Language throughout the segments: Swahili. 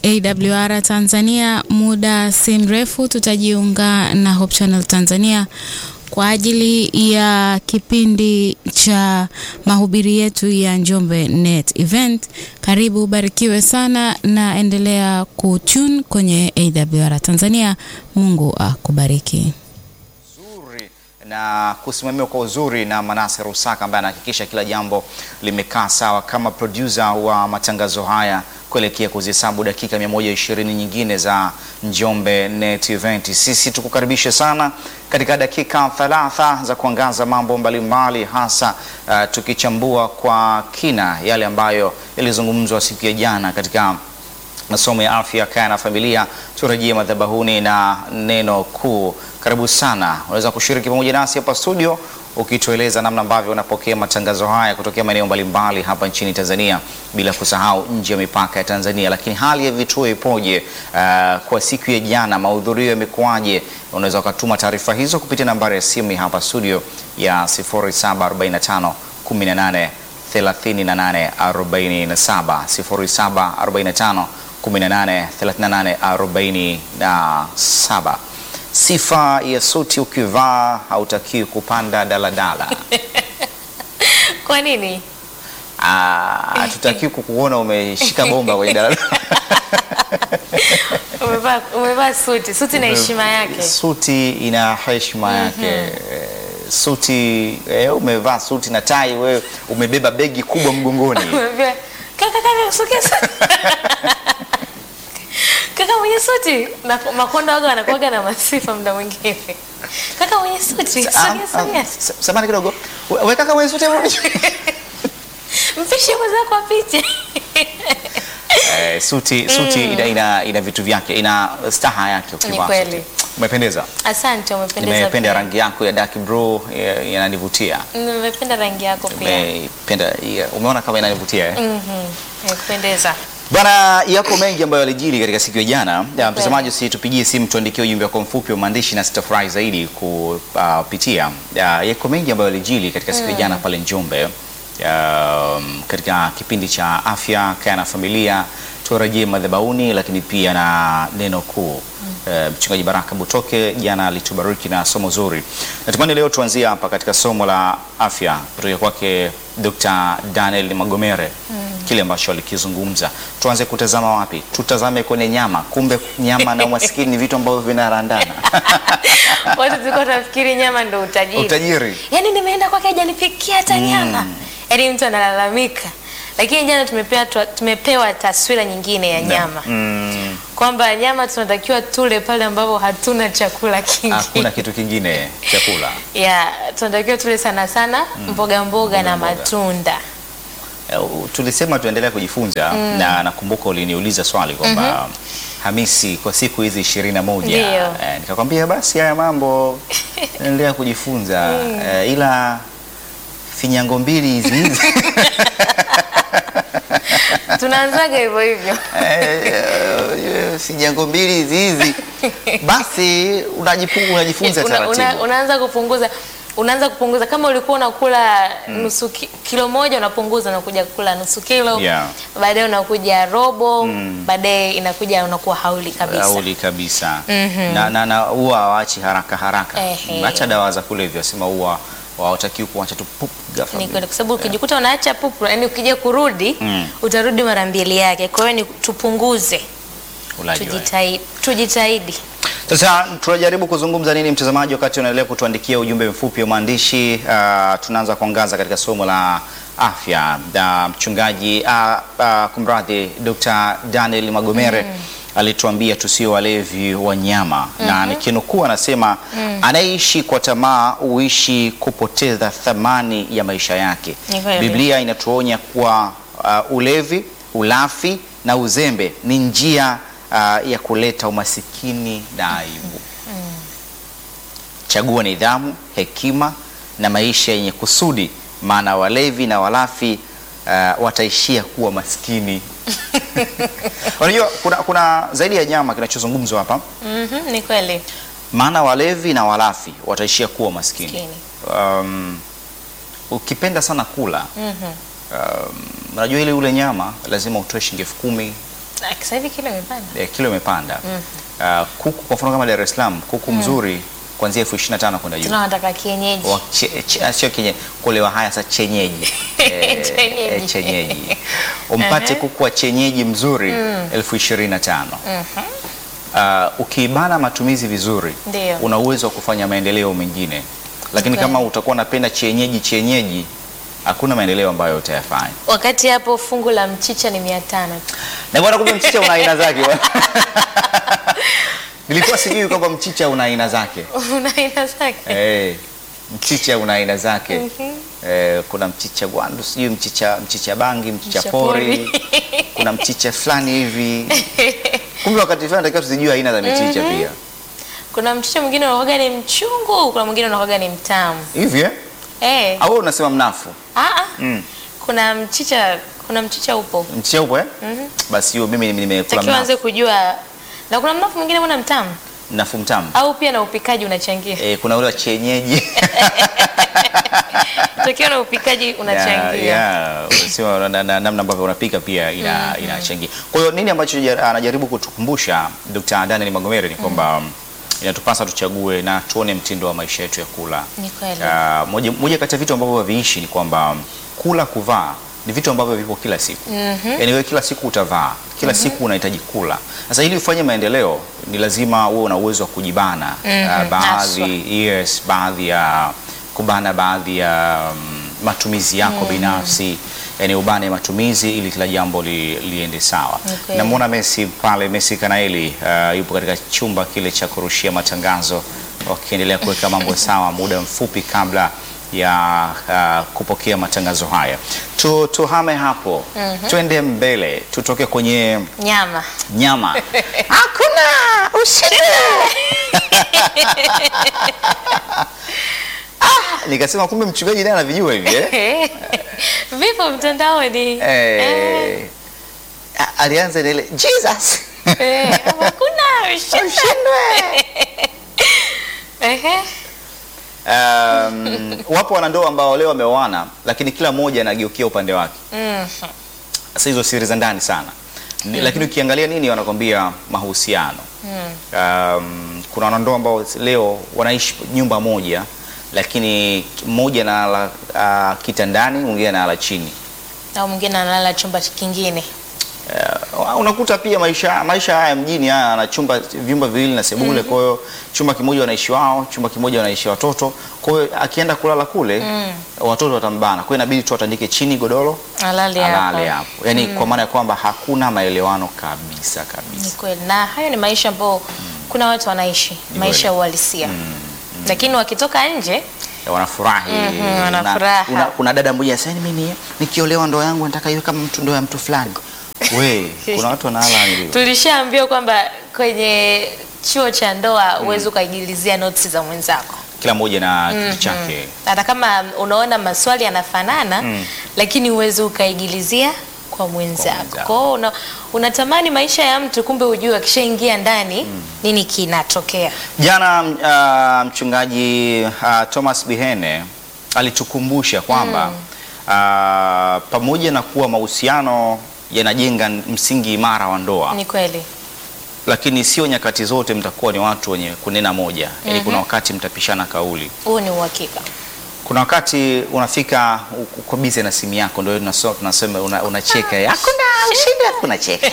AWR Tanzania. Muda si mrefu tutajiunga na Hope Channel Tanzania kwa ajili ya kipindi cha mahubiri yetu ya Njombe Net Event. Karibu, ubarikiwe sana na endelea kutune kwenye AWR Tanzania. Mungu akubariki na kusimamiwa kwa uzuri na Manase Rusaka ambaye anahakikisha kila jambo limekaa sawa kama producer wa matangazo haya kuelekea kuzihesabu dakika 120 nyingine za Njombe Net Event. Sisi tukukaribisha sana katika dakika thalatha za kuangaza mambo mbalimbali mbali, hasa uh, tukichambua kwa kina yale ambayo yalizungumzwa siku ya jana katika masomo ya afya, kaya na familia. Turejee madhabahuni na neno kuu. Karibu sana, unaweza kushiriki pamoja nasi hapa studio ukitueleza namna ambavyo unapokea matangazo haya kutokea maeneo mbalimbali hapa nchini Tanzania, bila kusahau nje ya mipaka ya Tanzania. Lakini hali ya vituo ipoje? Uh, kwa siku ya jana mahudhurio yamekuwaje? Unaweza ukatuma taarifa hizo kupitia nambari ya simu hapa studio ya 0745 18 38 47 0745 18 38 47. Sifa ya suti ukivaa hautakiwi kupanda daladala. Kwa nini? Hatutakiwi kukuona umeshika bomba kwenye daladala. Umevaa umevaa suti. Suti na heshima yake. Suti ina heshima yake. Suti eh, umevaa suti na tai, wewe umebeba begi kubwa mgongoni. Umevaa kaka kaka sogeza. Kaka mwenye suti na makonda waga wanakuwaga na masifa muda mwingine. Kaka mwenye suti, sogea sogea. Samahani kidogo. Wewe kaka mwenye suti Mpishe mwenzako apite. Eh, suti suti ina, ina, ina vitu vyake, ina staha yake ukivaa kweli. suti. Umependeza. Asante, umependeza. Nimependa pia. rangi yako ya dark blue, eh, inanivutia. Nimependa rangi yako pia. Nimependa, yeah, umeona kama inanivutia eh? Mhm. Nimependeza. Bwana, yako mengi ambayo yalijiri katika siku ya jana. Ya, Mtazamaji, si tupigie simu tuandikie ujumbe wako mfupi wa maandishi na sitafurahi zaidi kupitia. Ya, Yako mengi ambayo yalijiri katika siku ya jana pale Njombe. Um, katika kipindi cha afya, kaya na familia, turejee madhabahuni, lakini pia na neno kuu. Eh, Mchungaji Baraka Butoke jana alitubariki na somo zuri. Natamani leo tuanzie hapa katika somo la afya kutoka kwake Dr. Daniel Magomere kile ambacho alikizungumza. Tuanze kutazama wapi? Tutazame kwenye nyama. Kumbe nyama na umaskini ni vitu ambavyo vinarandana. Watu tulikuwa tunafikiri nyama ndio utajiri. Utajiri. Yaani nimeenda kwake hajanipikia hata nyama. Yaani mtu analalamika. Lakini jana tumepewa tumepewa taswira nyingine ya nyama. Mm, Kwamba nyama tunatakiwa tule pale ambapo hatuna chakula kingi. hakuna kitu kingine chakula. Ya, tunatakiwa tule sana sana mboga mboga na mboga. matunda. Eh, Tulisema tuendelea kujifunza na nakumbuka uliniuliza swali kwamba Hamisi, kwa siku hizi ishirini na moja Ndio. eh, nikakwambia basi haya mambo endelea kujifunza eh, ila finyango mbili hizi hizi Tunaanzaga hivyo hivyo. Eh, finyango mbili hizi hizi basi unajipu- unajifunza Una, una, taratibu. unaanza kupunguza unaanza kupunguza kama ulikuwa unakula nusu ki, kilo moja unapunguza unakuja kula nusu kilo Yeah. baadaye unakuja robo baadaye inakuja unakuwa hauli kabisa Auli kabisa na, na, na huwa hawachi haraka haraka. Ehe. Acha dawa za kulevya, sema huwa hawatakiwi kuacha tu pup ghafla. ni kweli kwa sababu ukijikuta unaacha pupu yani ukija kurudi Mm. utarudi mara mbili yake kwa hiyo ni tupunguze Ulaji wa- tujitahidi tujitahidi Sasa tunajaribu kuzungumza nini mtazamaji, wakati unaendelea kutuandikia ujumbe mfupi wa maandishi. Uh, tunaanza kuangaza katika somo la afya. Uh, mchungaji uh, uh, kumradhi, Dr. Daniel Magomere alituambia tusio walevi wa nyama na nikinukuu anasema anayeishi kwa tamaa huishi kupoteza thamani ya maisha yake. Ni kweli. Biblia inatuonya kuwa uh, ulevi, ulafi na uzembe ni njia uh, ya kuleta umasikini na aibu. Chagua nidhamu, hekima na maisha yenye kusudi, maana walevi na walafi uh, wataishia kuwa maskini. Unajua kuna, kuna zaidi ya nyama kinachozungumzwa hapa, Mhm, ni kweli maana walevi na walafi wataishia kuwa maskini. Maskini. Um, ukipenda sana kula Mhm. um, unajua ili ule nyama lazima utoe shilingi elfu kumi Ah, Sasa hivi kilo imepanda. eh, kilo imepanda. Ah, kuku kwa mfano kama Dar es Salaam kuku mzuri kuanzia elfu ishirini na tano kwenda juu. Tunataka kienyeji. Wa- che- che- sio kenye kulewa haya sasa chenyeji Eh, Chenyeji. eh, chenyeji umpate kuku wa chenyeji mzuri elfu ishirini na tano Uh, ukiibana matumizi vizuri Ndio. una uwezo wa kufanya maendeleo mengine lakini Okay. kama utakuwa unapenda chenyeji chenyeji hakuna maendeleo ambayo utayafanya Wakati hapo fungu la mchicha ni mia tano tu. na bwana kumbe mchicha una aina zake bwana. nilikuwa sijui kwamba mchicha una aina zake Una aina zake. Eh, mchicha una aina zake eh, kuna mchicha gwandu sijui mchicha mchicha bangi mchicha Mchicha pori pori. kuna mchicha fulani hivi kumbe wakati fulani takiwa tuzijue aina za michicha pia Kuna mchicha mwingine unakuwaga ni mchungu, kuna mwingine unakuwaga ni mtamu. hivi eh? Eh. au wewe unasema mnafu Ah ah. mm. Kuna mchicha, kuna mchicha upo. mchicha upo eh? basi hiyo mimi nimekula Takiwa anze mnafu kujua. Na kuna mnafu mwingine mbona mtamu? mnafu mtamu Au pia na upikaji unachangia. eh, kuna ule wa chenyeji Takiwa na upikaji unachangia. Yeah, yeah. Sio na- na- namna ambavyo unapika pia ina, inachangia. Kwa hiyo nini ambacho jar- anajaribu kutukumbusha Dr. Daniel Magomere ni kwamba inatupasa tuchague na tuone mtindo wa maisha yetu ya kula. Ni kweli. Ah, moja, moja kati ya vitu ambavyo haviishi ni kwamba kula, kuvaa ni vitu ambavyo vipo kila siku. Yaani wewe kila siku utavaa, kila siku unahitaji kula. Sasa ili ufanye maendeleo ni lazima uwe una uwezo wa kujibana ah, baadhi yes, baadhi ya kubana baadhi ya mm, matumizi yako binafsi yani ubane matumizi ili kila jambo li, liende sawa. Okay. Namwona Messi pale, Messi Kanaeli uh, yupo katika chumba kile cha kurushia matangazo wakiendelea kuweka mambo sawa muda mfupi kabla ya uh, kupokea matangazo haya. Tu, tuhame hapo twende mbele, tutoke kwenye Nyama. nyama. Hakuna ushindi. ah, nikasema kumbe mchungaji naye anavijua hivi eh? Vipo mtandaoni. Eh, Eh, a- alianza na ile Jesus eh, Hakuna ushindi. ushindwe. Ehe. Um, wapo wanandoa ambao leo wameoana lakini kila mmoja anageukia upande wake. Mm. Sasa hizo siri za ndani sana Ni- lakini ukiangalia nini wanakwambia mahusiano. Um, kuna wanandoa ambao leo wanaishi nyumba moja lakini mmoja analala uh, kitandani mwingine analala chini. Au mwingine analala chumba kingine. Uh, unakuta pia maisha maisha haya mjini haya ana chumba vyumba viwili na sebule. Kwa hiyo chumba kimoja wanaishi wao, chumba kimoja wanaishi watoto. Kwa hiyo akienda kulala kule watoto watambana, kwa hiyo inabidi tu atandike chini godoro Alali alale hapa. hapo, yaani kwa maana ya kwamba hakuna maelewano kabisa Ni kabisa. kweli. Na hayo ni maisha ambayo kuna watu wanaishi maisha ya uhalisia. Lakini wakitoka nje Ya wanafurahi Mhm, Una- wanafuraha. una- kuna dada mmoja sasa, mimi nikiolewa ndoa yangu nataka iwe kama mtu ndoa ya mtu fulani. We, kuna watu wanalala hivyo. tulishaambiwa kwamba kwenye chuo cha ndoa huwezi ukaigilizia notes za mwenzako. Kila mmoja na kitu chake. Hata kama unaona maswali yanafanana lakini huwezi ukaigilizia kwa mwenzako. mwenzako. Kwa hiyo una, unatamani maisha ya mtu kumbe hujui akishaingia ndani nini kinatokea. Jana uh, mchungaji uh, Thomas Bihene alitukumbusha kwamba uh, pamoja na kuwa mahusiano yanajenga msingi imara wa ndoa, Ni kweli. lakini sio nyakati zote mtakuwa ni watu wenye kunena moja. Yaani kuna wakati mtapishana kauli. Huo ni uhakika. Kuna wakati unafika u- uko bize na simu yako, ndio tunasema tunasema una- unacheka una hakuna ushindi, hakuna cheka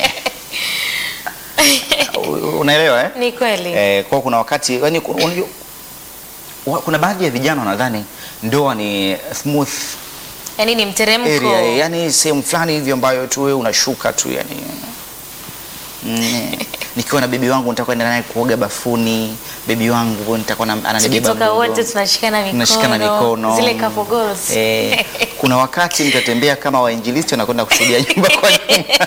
U- unaelewa eh? Ni kweli. Eh, kwa kuna wakati yani, ku- unajua, wa- kuna baadhi ya vijana wanadhani ndoa ni smooth Yaani ni mteremko. area, yani sehemu fulani hivi ambayo tu wewe unashuka tu yani mm, nikiwa na bebi wangu nitakwenda naye kuoga bafuni, bebi wangu nitakuwa na- ananibeba Tukitoka wote mgongoni. tunashikana mikono. Tunashikana mikono. Zile couple goals. Eh, kuna wakati mtatembea kama wainjilisti wanakwenda kushuhudia nyumba kwa nyumba.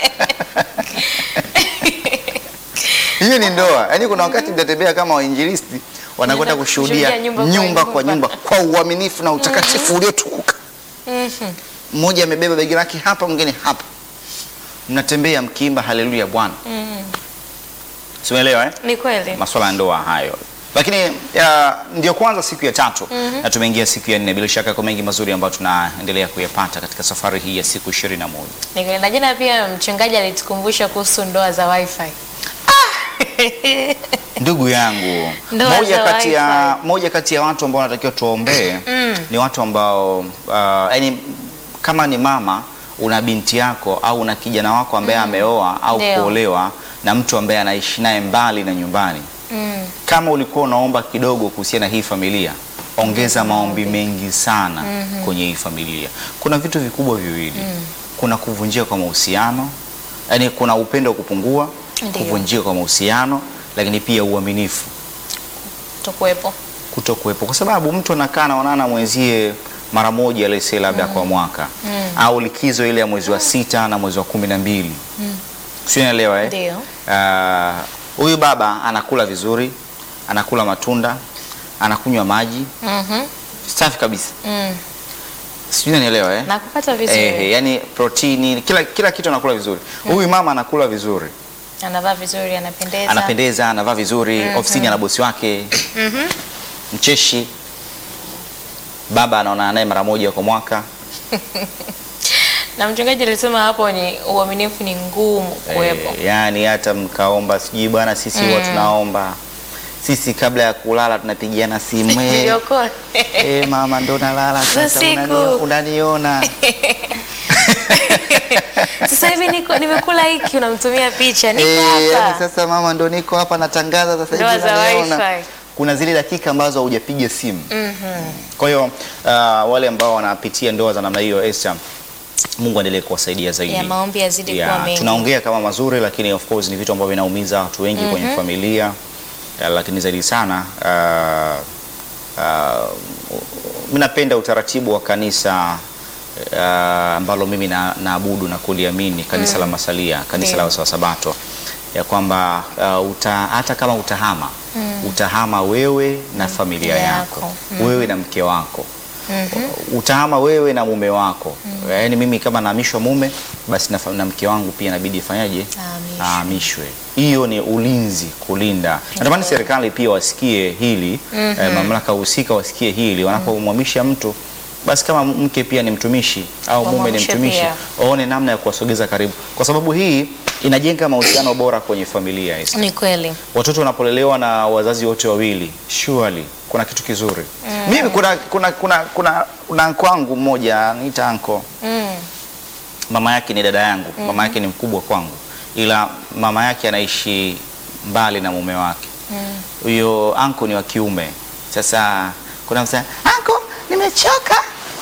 Hiyo ni ndoa. Yaani kuna wakati mtatembea kama wainjilisti wanakwenda Wanaenda kushuhudia kushuhudia nyumba nyumba, kwa kwa nyumba. nyumba kwa uaminifu na utakatifu uliotukuka. Mhm. Mmoja amebeba begi lake hapa, mwingine hapa, mnatembea mkiimba haleluya Bwana. Mhm. Simeelewa eh? Ni kweli. Masuala ya ndoa hayo. lakini uh, ndio kwanza siku ya tatu na tumeingia siku ya nne. Bila shaka kwa mengi mazuri ambayo tunaendelea kuyapata katika safari hii ya siku ishirini na moja. Nikwenda jana pia mchungaji alitukumbusha kuhusu ndoa za wifi. Ndugu yangu, Ndoa moja za kati ya wifi. moja kati ya watu ambao wanatakiwa tuwaombee ni watu ambao uh, yani kama ni mama una binti yako au una kijana wako ambaye ameoa au Ndio. kuolewa na mtu ambaye anaishi naye mbali na nyumbani. Mm. Kama ulikuwa unaomba kidogo kuhusiana na hii familia, ongeza maombi mengi sana kwenye hii familia. Kuna vitu vikubwa viwili, kuna kuvunjika kwa mahusiano, yani kuna upendo kupungua, Ndio. kuvunjika kwa mahusiano, lakini pia uaminifu Tukuwepo. kuto kuwepo, kwa sababu mtu anakaa anaonana mwenzie mara moja lese labda kwa mwaka au likizo ile ya mwezi wa sita na mwezi wa kumi na mbili sio, naelewa eh? Ndio. Ah, huyu baba anakula vizuri, anakula matunda, anakunywa maji Mhm. safi kabisa, Mm. sijui nanielewa eh? Nakupata vizuri. Eh, yani protini kila, kila kitu anakula vizuri. Huyu mama anakula vizuri, Anavaa vizuri, anapendeza. anapendeza, anavaa vizuri, ofisini ana bosi wake mcheshi. Baba anaonana naye mara moja kwa mwaka. Na mchungaji alisema hapo ni uaminifu ni ngumu kuwepo. Eh, yani hata mkaomba sijui bwana, sisi huwa tunaomba sisi kabla ya kulala tunapigiana simu eh, Niliokoa. eh, mama ndo nalala Za sasa, siku. unani- unaniona Sasa hivi niko nimekula hiki unamtumia picha. Niko Eh, yani hapa. sasa mama ndo niko hapa natangaza sasa hivi Ndoa za unaniona. wifi. Kuna zile dakika ambazo haujapiga simu. Mhm. Kwa hiyo uh, wale ambao wanapitia ndoa za namna hiyo Esther, Mungu aendelee kuwasaidia zaidi. Ya maombi yazidi Yeah, kuwa mengi. tunaongea kama mazuri, lakini of course ni vitu ambavyo vinaumiza watu wengi kwenye familia uh, lakini zaidi sana uh, uh, mimi napenda utaratibu wa kanisa uh, ambalo mimi na- naabudu na kuliamini kanisa la Masalia, kanisa Ndio. la Wasabato ya kwamba uh, uta, hata kama utahama utahama wewe na familia Yako. yako, wewe na mke wako utahama wewe na mume wako. Yaani mimi kama nahamishwa mume, basi na, fa- na mke wangu pia inabidi ifanyaje? Ahamishwe. Ahamishwe. Hiyo ni ulinzi, kulinda. Natamani serikali pia wasikie hili eh, mamlaka husika wasikie hili wanapomhamisha mtu basi kama mke pia ni mtumishi au mume ni Wamhamishe mtumishi, pia. waone namna ya kuwasogeza karibu, kwa sababu hii inajenga mahusiano bora kwenye familia. Esther. Ni kweli. Watoto wanapolelewa na wazazi wote wawili, surely kuna kitu kizuri. Mimi kuna kuna kuna kuna kuna anko wangu mmoja niita anko, Mm. mama yake ni dada yangu, mama yake ni mkubwa kwangu, ila mama yake anaishi mbali na mume wake. Huyo anko ni wa kiume. Sasa kuna msema anko, nimechoka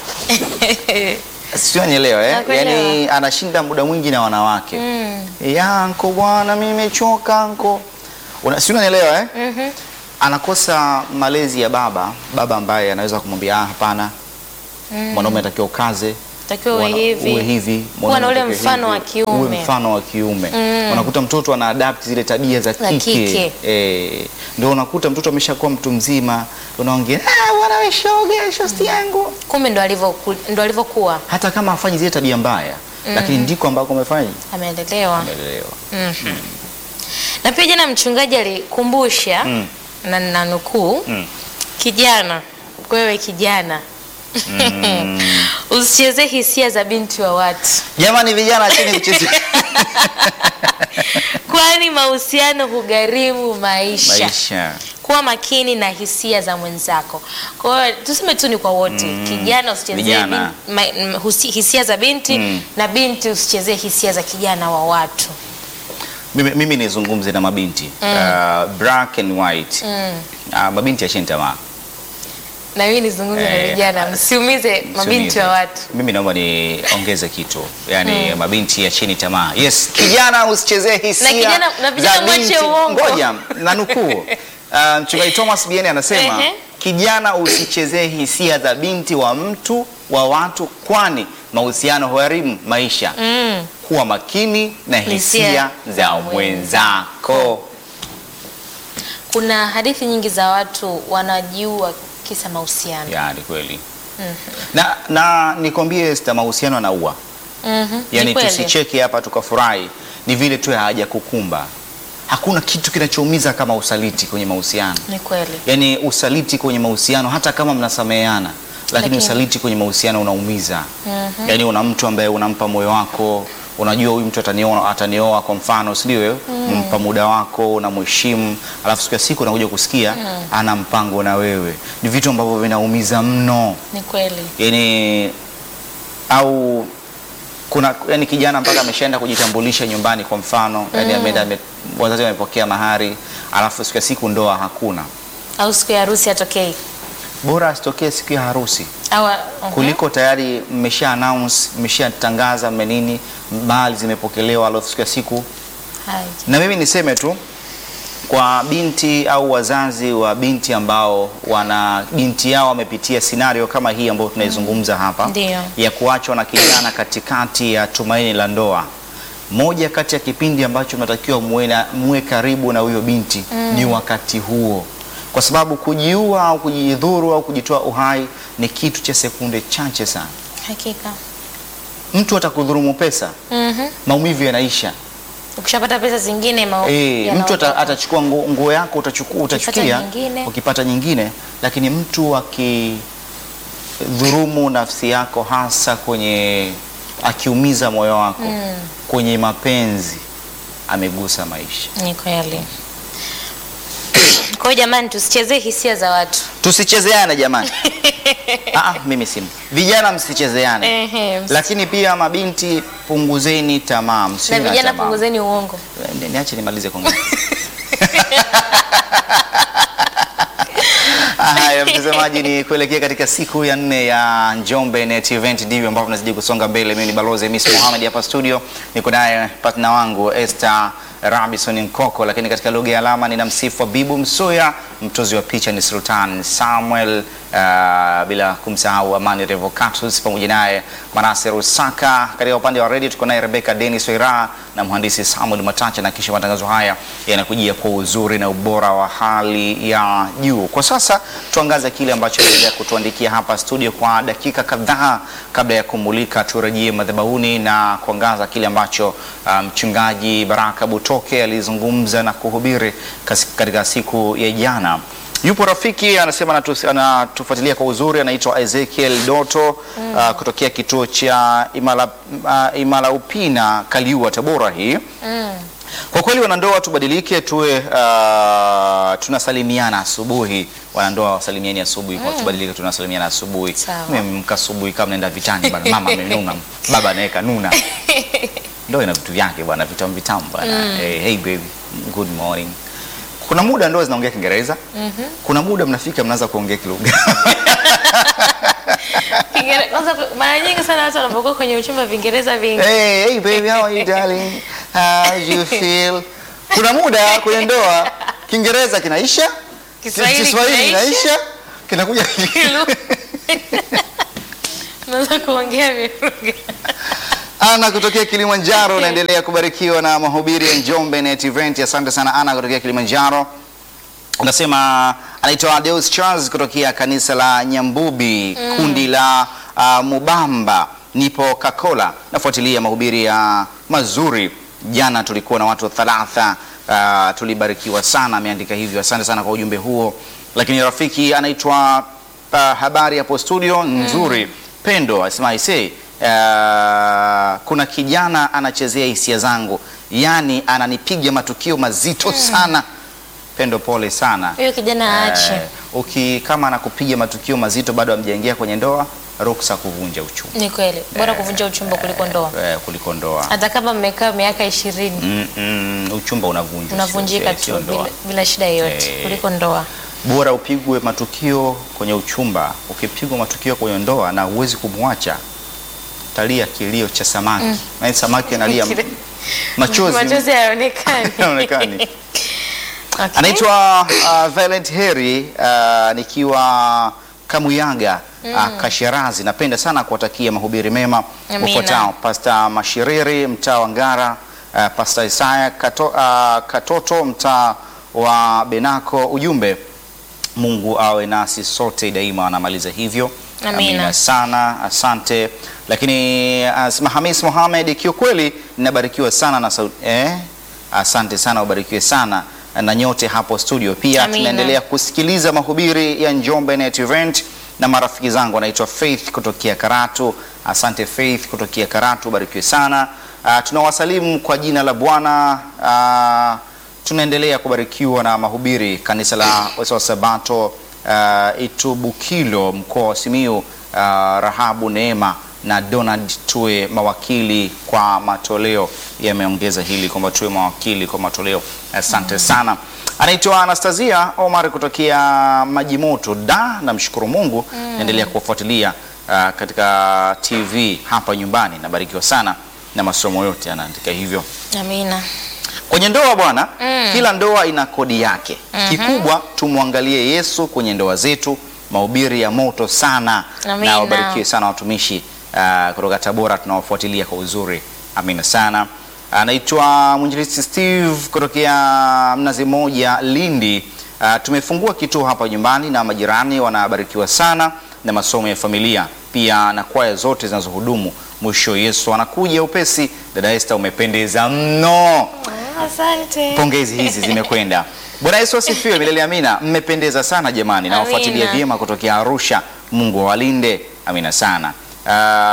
sio, nielewa eh? Nakuelewa. Yani anashinda muda mwingi na wanawake Mm. ya anko bwana, mimi nimechoka anko, Una- si unanielewa eh? Mhm. anakosa malezi ya baba, baba ambaye anaweza kumwambia ah, hapana, mwanaume anatakiwa ukaze, Takiwa uwe wana- hivi. uwe hivi, Kuwa na mwanaume ule anatakiwa mfano wa hivi, kiume. uwe mfano wa kiume. Unakuta mtoto ana adapt zile tabia za Za kike, kike. Eh, ndio unakuta mtoto ameshakuwa mtu mzima, unaongea ah, bwana wewe shoga, shosti yangu, Kumbe ndo alivyo ndo alivyokuwa hata kama hafanyi zile tabia mbaya, lakini ndiko ambako amefanya ameendelewa. amelelewa. Na pia jana mchungaji alikumbusha Mm. na na nukuu Mm. kijana, wewe kijana usicheze hisia za binti wa watu, Jamani vijana, chini kucheza kwani mahusiano hugharimu maisha. maisha. Kuwa makini na hisia za mwenzako. Kwa hiyo tuseme tu ni kwa wote, kijana usichezee Vijana. bin- ma- m- husi- hisia za binti Mm. na binti usichezee hisia za kijana wa watu. Mimi, mimi nizungumze na mabinti uh, black and white uh, mabinti acheni tamaa Na mimi nizungumze na Eh, vijana, msiumize mabinti Usiumize. wa watu. Mimi naomba niongeze kitu yani, mabinti acheni tamaa. Yes, kijana usichezee hisia Na kijana- na vijana za mwache binti. uongo. Ngoja na nukuu uh, mchungaji Thomas Bieni anasema Ehe. kijana usichezee hisia za binti wa mtu wa watu, kwani mahusiano huharimu maisha. Mm. Kuwa makini na hisia Hisia za za mwenzako. Kuna hadithi nyingi za watu wanajiua kisa mahusiano. Ya, ni kweli na, na nikwambie Esther, mahusiano yanaua. Mhm. Yani Ni kweli. tusicheke hapa tukafurahi, ni vile tu haja kukumba. hakuna kitu kinachoumiza kama usaliti kwenye mahusiano. Ni kweli. Yaani usaliti kwenye mahusiano hata kama mnasameheana, lakini Lakini- usaliti kwenye mahusiano unaumiza. Yaani una mtu ambaye unampa moyo wako, unajua huyu mtu atanioa, atanioa kwa mfano, si ndio? wewe? Mpa muda wako, unamheshimu, alafu siku ya siku unakuja kusikia ana mpango na wewe. Ni vitu ambavyo vinaumiza mno. Ni kweli. Yaani au kuna yani kijana mpaka ameshaenda kujitambulisha nyumbani kwa mfano, yani ameenda ame, wazazi wamepokea mahari, alafu siku ya siku ndoa hakuna. Au siku ya harusi atokei. Bora asitokee siku ya harusi Au uh-huh. kuliko tayari mmesha announce, mmeshatangaza menini, mahali zimepokelewa, alafu siku ya siku. Hai. Na mimi niseme tu kwa binti au wazazi wa binti ambao wana binti yao wamepitia scenario kama hii ambayo tunaizungumza hapa Ndiyo. ya kuachwa na kijana katikati ya tumaini la ndoa. Moja kati ya kipindi ambacho mnatakiwa muwe na- muwe karibu na huyo binti ni wakati huo, kwa sababu kujiua au kujidhuru au kujitoa uhai ni kitu cha sekunde chache sana. Hakika. Mtu atakudhurumu pesa, Mhm. maumivu yanaisha. Ukishapata pesa zingine ma Eh, mtu ata, yanaondoka. atachukua nguo, nguo yako utachukua, utachukia nyingine. ukipata nyingine, lakini mtu akidhurumu nafsi yako hasa kwenye akiumiza moyo wako kwenye mapenzi amegusa maisha. Ni kweli. Kwa hiyo jamani, tusichezee hisia za watu. Tusichezeane jamani. Aa, mimi si vijana, msichezeane, Ehe, ms- lakini pia mabinti, punguzeni tamaa, na msiwe na vijana tamaa. punguzeni uongo. Ni- Niache nimalize kuongea. Haya, mtazamaji, ni kuelekea katika siku ya nne ya Njombe Net Event, ndivyo ambavyo tunazidi kusonga mbele. Mimi ni balozi Hamis Mohamed hapa studio, niko naye partner wangu Esther Robinson Nkoko, lakini katika lugha ya alama nina msifu Bibu Msuya, mtozi wa picha ni Sultan Samuel, uh, bila kumsahau Amani Revocatus pamoja naye Manase Rusaka. Katika upande wa redio tuko naye Rebecca Dennis Oira na mhandisi Samuel Matacha, na kisha matangazo haya yanakujia kwa uzuri na ubora wa hali ya juu. Kwa sasa tuangaze kile ambacho endelea kutuandikia hapa studio kwa dakika kadhaa kabla ya kumulika, turejee madhabahuni na kuangaza kile ambacho uh, mchungaji Baraka Butoke alizungumza na kuhubiri kas- katika siku ya jana. Yupo rafiki anasema anatu- anatufuatilia kwa uzuri, anaitwa Ezekiel Doto uh, kutokea kituo cha Imala, uh, Imala Upina Kaliua, Tabora hii kwa kweli wanandoa tubadilike, tuwe uh, tunasalimiana asubuhi. Wanandoa wasalimiani asubuhi, kwa tubadilike, tunasalimiana asubuhi. Sawa. Mmemka asubuhi kama naenda vitani bwana, mama amenuna, baba anaweka nuna. Ndoa ina vitu vyake bwana, vitamu vitamu bwana. Hey, hey baby, good morning. Kuna muda ndoa zinaongea Kiingereza, kuna muda mnafika mnaanza kuongea kilugha Kiingere- Kwanza mara nyingi sana watu wanapokuwa kwenye uchumba Viingereza vingi. hey, hey baby, how are you darling? How do you feel? Kuna muda kwenye ndoa Kiingereza kinaisha, Kiswahili Kiswahili kinaisha. kinaisha, kinakuja Unaweza kuongea vilugha. Ana kutokea Kilimanjaro, unaendelea kubarikiwa na mahubiri ya Njombe Net Event. Asante sana Ana kutokea Kilimanjaro. Unasema anaitwa Deus Charles kutokea kanisa la Nyambubi, kundi la uh, Mubamba. Nipo Kakola, nafuatilia mahubiri ya mazuri. Jana tulikuwa na watu thalatha, uh, tulibarikiwa sana. Ameandika hivyo, asante sana kwa ujumbe huo. Lakini rafiki anaitwa uh, habari hapo studio nzuri. Pendo asema aisee, uh, kuna kijana anachezea hisia zangu, yaani ananipiga matukio mazito sana. Pendo, pole sana. Huyo kijana aache. Eh, uki kama anakupiga matukio mazito bado hamjaingia kwenye ndoa, ruksa kuvunja uchumba Ni kweli. Bora kuvunja uchumba kuliko ndoa. eh, kuliko ndoa. Hata kama mmekaa miaka ishirini Mm, mm, uchumba unavunjwa, unavunjika sio- sio tu ndoa. bila, bila shida yoyote Eh. kuliko ndoa. Bora upigwe matukio kwenye uchumba, ukipigwa matukio kwenye ndoa na huwezi kumwacha, talia kilio cha samaki mm. samaki analia Kile- machozi Machozi hayaonekani. Hayaonekani. Okay. Anaitwa uh, Violet Heri uh, nikiwa Kamuyaga uh, Kashirazi. Napenda sana kuwatakia mahubiri mema Amina. ufuatao: Pasta Mashiriri mtaa wa Ngara, uh, Pasta Isaya Kato, uh, Katoto mtaa wa Benako. Ujumbe, Mungu awe nasi sote daima. Anamaliza hivyo. Amina. sana, asante. Lakini uh, Hamis Mohamed, kiukweli ninabarikiwa sana na sauti eh? Asante sana, ubarikiwe sana na nyote hapo studio. Pia Amina. tunaendelea kusikiliza mahubiri ya Njombe Net Event na marafiki zangu, anaitwa Faith kutokea Karatu. Asante Faith kutokea Karatu, ubarikiwe sana. Uh, tunawasalimu kwa jina la Bwana. Uh, tunaendelea kubarikiwa na mahubiri kanisa la Wasawa Sabato uh, Itubukilo mkoa wa Simiyu. Uh, Rahabu Neema na Donald tuwe mawakili kwa matoleo. Yameongeza hili kwamba tuwe mawakili kwa matoleo. Asante sana. Anaitwa Anastasia Omar kutokea Maji Moto da, namshukuru Mungu naendelea kuwafuatilia uh, katika TV hapa nyumbani. Nabarikiwa sana na masomo yote, anaandika hivyo. Amina. Kwenye ndoa bwana, kila ndoa ina kodi yake. Kikubwa tumwangalie Yesu kwenye ndoa zetu. Mahubiri ya moto sana, Amina. na wabarikiwe sana watumishi uh, kutoka Tabora tunawafuatilia kwa uzuri. Amina sana. Anaitwa mwinjilisti Steve kutokea Mnazi Moja, Lindi. Uh, tumefungua kituo hapa nyumbani na majirani wanabarikiwa sana na masomo ya familia, pia na kwaya zote zinazohudumu. Mwisho Yesu anakuja upesi. Dada Esther, umependeza mno. Asante. Pongezi hizi zimekwenda. Bwana Yesu asifiwe, milele amina. Mmependeza sana jamani, nawafuatilia Amina. vyema kutokea Arusha. Mungu awalinde, amina sana. Uh,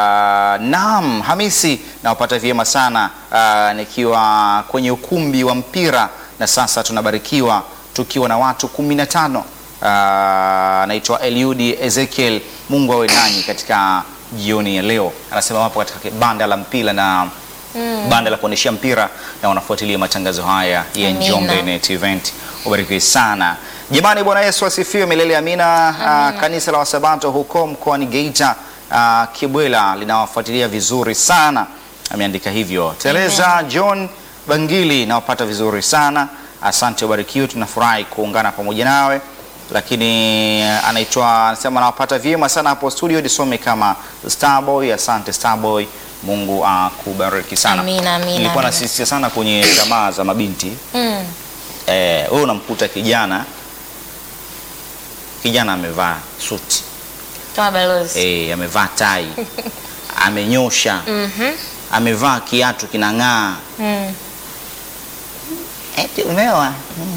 naam, Hamisi nawapata vyema sana uh, nikiwa kwenye ukumbi wa mpira na sasa tunabarikiwa tukiwa na watu kumi na tano. Uh, anaitwa Eliudi Ezekiel. Mungu awe nanyi katika jioni ya leo. Anasema wapo katika banda la mpira na banda la kuonyeshea mpira na wanafuatilia matangazo haya ya Amina. Njombe Net Event. Ubarikiwe sana jamani. Bwana Yesu asifiwe, milele amina. Ah, kanisa la Wasabato huko mkoani Geita ah, Kibwela linawafuatilia vizuri sana, ameandika hivyo. Teresa John Bangili nawapata vizuri sana, asante, ubarikiwe. Tunafurahi kuungana pamoja nawe lakini anaitwa anasema nawapata vyema sana hapo studio, nisome kama Starboy. Asante Starboy, Mungu akubariki sana. Amina, amina, Nilikuwa amina. nasisitiza sana kwenye tamaa za mabinti Mm. eh, wewe unamkuta kijana kijana amevaa suti Kama balozi. eh, amevaa tai amenyosha amevaa kiatu kinang'aa Mm. eti umeoa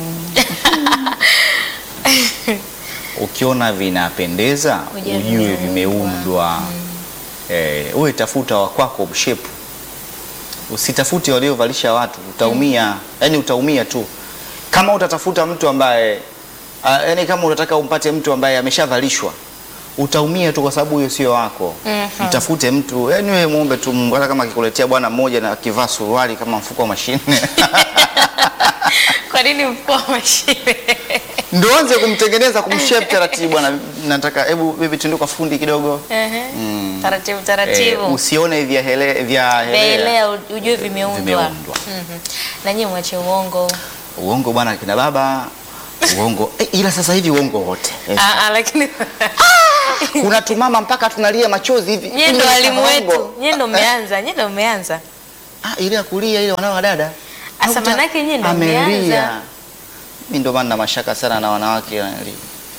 ukiona vinapendeza Ujue ujue vimeundwa. vimeundwa eh, uwe tafuta wakwako mshepu usitafute waliovalisha watu utaumia yani utaumia tu kama utatafuta mtu ambaye uh, yani kama unataka umpate mtu ambaye ameshavalishwa utaumia tu kwa sababu huyo sio wako Mhm. mtafute mtu yani wewe muombe tu Mungu hata kama akikuletea bwana mmoja na akivaa suruali kama mfuko wa mashine Kwa nini mkuu wa mashine? ndo anze kumtengeneza kumshape taratibu bwana nataka hebu bibi tuende kwa fundi kidogo Ehe. Mm. Taratibu eh, taratibu. usione vya hele, vya helea Belea ujue vimeundwa. Vimeundwa. Mhm. Na nyinyi mwache uongo. uongo bwana kina baba uongo eh, ila sasa hivi uongo wote eh. Ah, ah, lakini kuna tumama mpaka tunalia machozi hivi nyie ndo Kumbe walimu ni wetu. uongo. Nyie ndo mmeanza. Nyie ndo mmeanza. ah, ile ya kulia ile wanao dada Asa Unakuta manake nyie ndo amelia. mmeanza. mimi ndo maana na mashaka sana na wanawake wanalia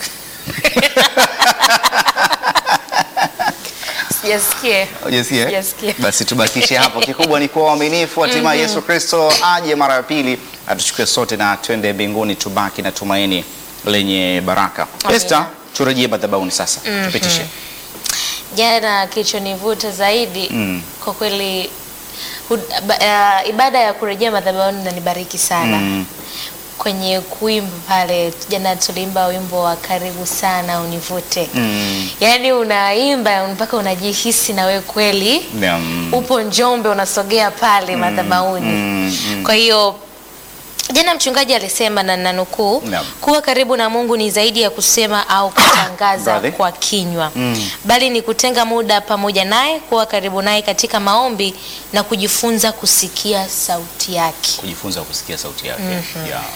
Sijasikia. Hujasikia, eh? Sijasikia. Basi tubakishe hapo. Kikubwa ni kuwa waaminifu, hatimaye Yesu Kristo aje mara ya pili atuchukue sote na twende mbinguni, tubaki na tumaini lenye baraka. Amina. Esther, turejee madhabahuni sasa, tupitishe. Jana kilichonivuta zaidi Mm. kwa kweli hud- ba- uh, ibada ya kurejea madhabahuni inanibariki sana Mm. kwenye kuimba pale. Jana tuliimba wimbo wa karibu sana univute Mm. yaani unaimba mpaka unajihisi na wewe kweli Naam. upo Njombe unasogea pale madhabahuni. mm, mm. Kwa hiyo jana mchungaji alisema na nanukuu, Naam. kuwa karibu na Mungu ni zaidi ya kusema au kutangaza Brother. kwa kinywa Mm. bali ni kutenga muda pamoja naye, kuwa karibu naye katika maombi na kujifunza kusikia sauti yake. Kujifunza kusikia sauti yake. Yeah.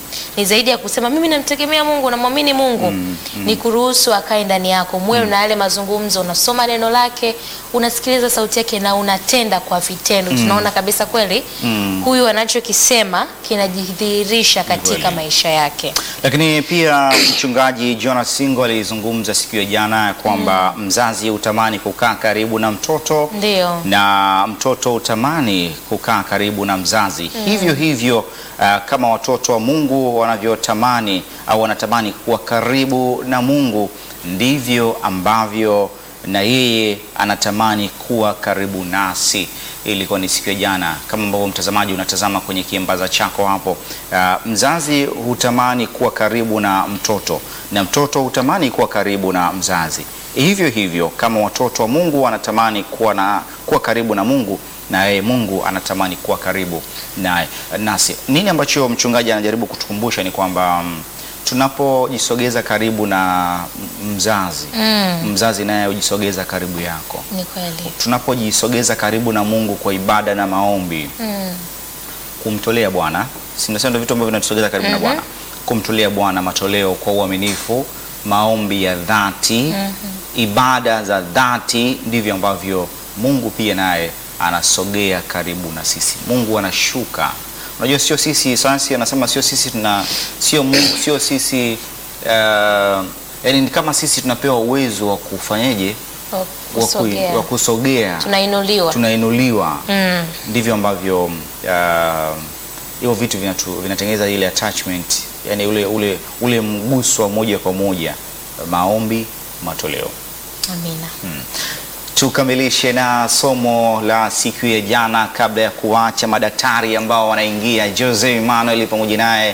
ni zaidi ya kusema mimi namtegemea Mungu, namwamini Mungu. Ni kuruhusu akae ndani yako, muwe na yale mazungumzo, unasoma neno lake, unasikiliza sauti yake na unatenda kwa vitendo. Tunaona kabisa kweli huyu anachokisema kinajidhihirisha katika Kweli. maisha yake. Lakini pia mchungaji Jonas Singo alizungumza siku ya jana ya kwamba mzazi hutamani kukaa karibu na mtoto Ndio. na mtoto hutamani kukaa karibu na mzazi. Hivyo hivyo uh, kama watoto wa Mungu wanavyotamani au wanatamani kuwa karibu na Mungu, ndivyo ambavyo na yeye anatamani kuwa karibu nasi. Hii ilikuwa ni siku ya jana, kama ambavyo mtazamaji unatazama kwenye kiambaza chako hapo. Uh, mzazi hutamani kuwa karibu na mtoto na mtoto hutamani kuwa karibu na mzazi. Hivyo hivyo kama watoto wa Mungu wanatamani kuwa, na, kuwa karibu na Mungu na yeye Mungu anatamani kuwa karibu naye nasi. Nini ambacho mchungaji anajaribu kutukumbusha ni kwamba mm, tunapojisogeza karibu na m- mzazi Mm. mzazi naye hujisogeza karibu yako. Ni kweli. Tunapojisogeza karibu na Mungu kwa ibada na maombi, Mm. kumtolea Bwana, si ndio vitu ambavyo vinatusogeza karibu na Bwana, kumtolea Bwana matoleo kwa uaminifu, maombi ya dhati, ibada za dhati, ndivyo ambavyo Mungu pia naye anasogea karibu na sisi. Mungu anashuka. Unajua, sio sisi, sayansi anasema sio sisi tuna sio Mungu, sio sisi uh, yani ni kama sisi tunapewa uwezo wa kufanyeje, Wa wa kui- kusogea. wa kusogea, Tunainuliwa. tunainuliwa Mm. ndivyo ambavyo uh, hivyo vitu vinatu- vinatengeneza ile attachment, yani ule, ule, ule mguso wa moja kwa moja, maombi, matoleo. Amina. Tukamilishe na somo la siku ya jana, kabla ya kuacha madaktari ambao wanaingia, Jose Emmanuel pamoja naye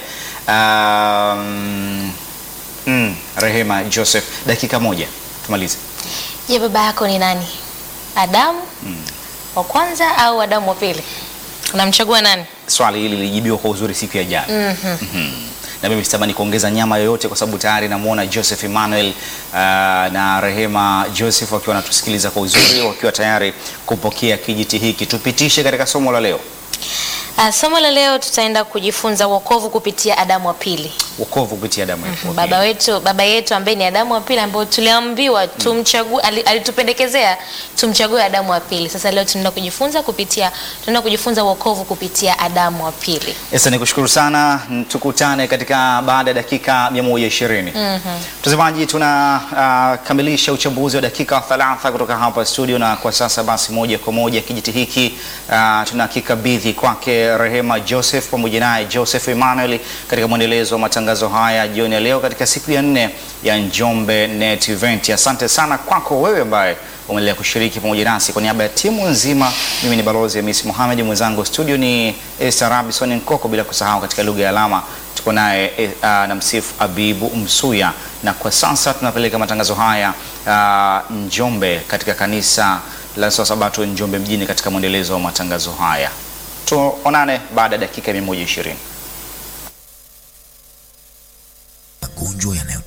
um, mm, Rehema Joseph. Dakika moja tumalize. Je, baba yako ni nani? Adamu wa kwanza au Adamu wa pili? Unamchagua nani? Swali hili lilijibiwa kwa uzuri siku ya jana. Mhm. Na mimi sitamani kuongeza nyama yoyote kwa sababu tayari namuona Joseph Emmanuel uh, na Rehema Joseph wakiwa wanatusikiliza kwa uzuri, wakiwa tayari kupokea kijiti hiki. Tupitishe katika somo la leo, Ah, somo la leo tutaenda kujifunza wokovu kupitia Adamu wa pili. wokovu kupitia damu ya Yesu. Baba wetu, baba yetu ambaye ni Adamu wa pili ambaye tuliambiwa tumchague, ali- alitupendekezea tumchague Adamu wa pili. Sasa leo tunaenda kujifunza kupitia tunaenda kujifunza wokovu kupitia Adamu wa pili. Esa, nikushukuru sana. Tukutane katika baada ya dakika 120. Mtazamaji, tunakamilisha uchambuzi wa dakika 30 kutoka hapa studio, na kwa sasa basi moja kwa moja kijiti hiki uh, tunakikabidhi kwake Rehema Joseph pamoja naye Joseph Emmanuel katika mwendelezo wa matangazo haya jioni ya leo katika siku ya nne ya Njombe Net Event. Asante sana kwako wewe ambaye umeendelea kushiriki pamoja nasi. Kwa niaba ya timu nzima, mimi ni balozi Hamis Mohamed, mwenzangu studio ni Esther Robinson Nkoko, bila kusahau katika lugha ya alama tuko naye eh, ah, na msifu Abibu Msuya, na kwa sasa tunapeleka matangazo haya ah, Njombe katika kanisa la Sabato Njombe mjini katika mwendelezo wa matangazo haya. Tuonane baada ya dakika 120. magonjwa yanayo